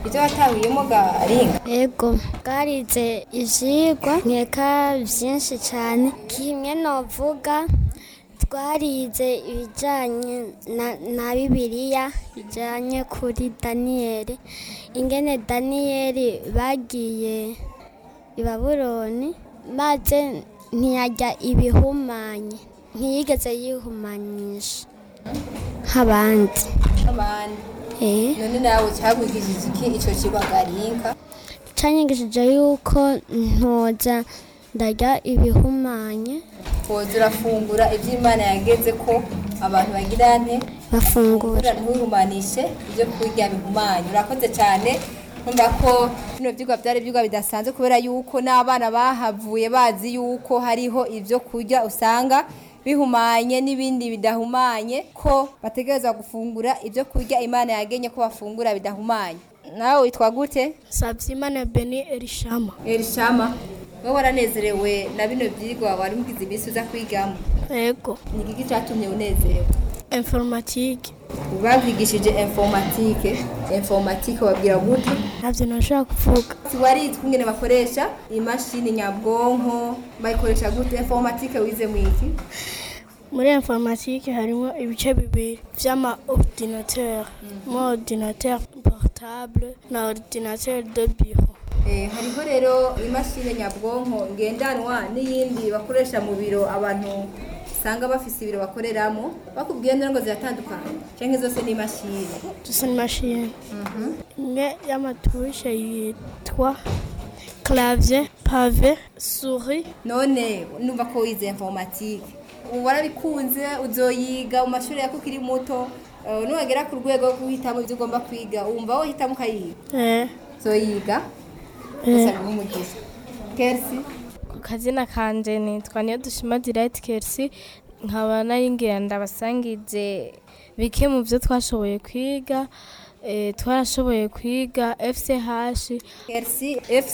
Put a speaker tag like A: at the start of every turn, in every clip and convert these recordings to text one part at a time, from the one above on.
A: ivyo watahuyemo garinga
B: Ego bwarize ivyigwa nkeka vyinshi cane kimwe novuga twarize ibijanye na, na bibiliya bijanye kuri daniyeli ingene daniyeli bagiye i babuloni maze ntiyarya ibihumanye ntiyigeze yihumanyisha nk'abandi
A: abandi
B: eh.
A: none nawe cagwigishije iki ico cigwa garinka
B: canyigishije yuko ntoza ndarya ibihumanye
A: woza urafungura ivyo imana yageze ko abantu bagira nte
B: bafungura
A: ntiwihumanishe ibyo kurya bihumanye urakoze cyane nkumva ko bino vyigwa vyari ivyigwa bidasanzwe kubera yuko n'abana bahavuye bazi yuko hariho ivyo kurya usanga bihumanye n'ibindi bidahumanye ko bategerezwa gufungura ivyo kurya imana yagenye ko bafungura bidahumanye nawe witwa gute
B: sabyimana beni erishama
A: elishama wowe waranezerewe na bino vyigwa wari mugize iminsi uza kwigamo
B: ego
A: ni igiki catumye unezerewe
B: informatike
A: bakwigishije informatike informatike wabwira gute
B: ntabyo nashobora kuvuga
A: warize kungene bakoresha imashini nyabwonko bayikoresha gute informatike wize mwiki
B: muri informatike harimo ibice bibiri vy'ama ordinateur mo ordinateur portable na ordinateur de bureau
A: Eh, hariho rero imashini nyabwonko ngendanwa n'iyindi bakoresha mu biro abantu usanga bafise ibiro bakoreramo bakubwiye ngira ngo ziratandukanye canke zose ni imashini
B: dusa n'imashini imwe y'amatushe yitwa clavier pave souris
A: none numva ko wize informatike ubu warabikunze uzoyiga mu mashuri yako ukiri muto eh, nuwagera ku rwego rwo guhitamo ibyo ugomba kwiga wumva wohitamo ukayiga
B: eh
A: uzoyiga usaba umugisha kersi
C: ku kazina kanje nitwa niyo dushima direct kersi nkaba naringira ndabasangize bike mu byo twashoboye kwiga eh, twarashoboye kwiga fch
A: kersi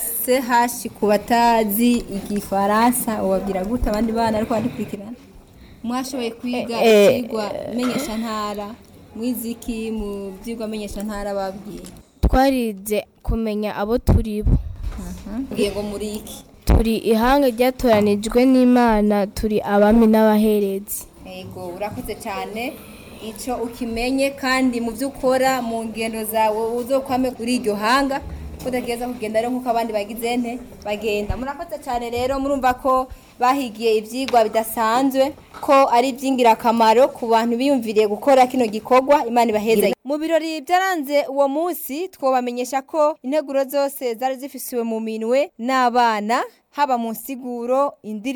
A: fch ku batazi igifaransa ubabwira gute abandi bana ariko bandikurikirana mwashoboye kwiga
C: Eh, eh,
A: ivyigwa menyeshantara mwiziki mu vyigwa menyeshantara babwiye
C: twarize kumenya abo turi bo
A: bwiye ngo muri iki
C: turi ihanga ryatoranijwe n'imana turi abami n'abaherezi
A: Ego urakoze cyane icyo ukimenye kandi mu byo ukora mu ngendo zawe uzokwame kuri iryo hanga udagereza kugenda rero nk'uko abandi bagize nte bagenda murakoze cyane rero murumva ko bahigiye ibyigwa bidasanzwe ko ari iby'ingirakamaro ku bantu biyumviriye gukora kino gikorwa imana ibaheza mu birori byaranze uwo munsi twobamenyesha ko integuro zose zari zifisiwe mu minwe n'abana haba mu nsiguro indirimbo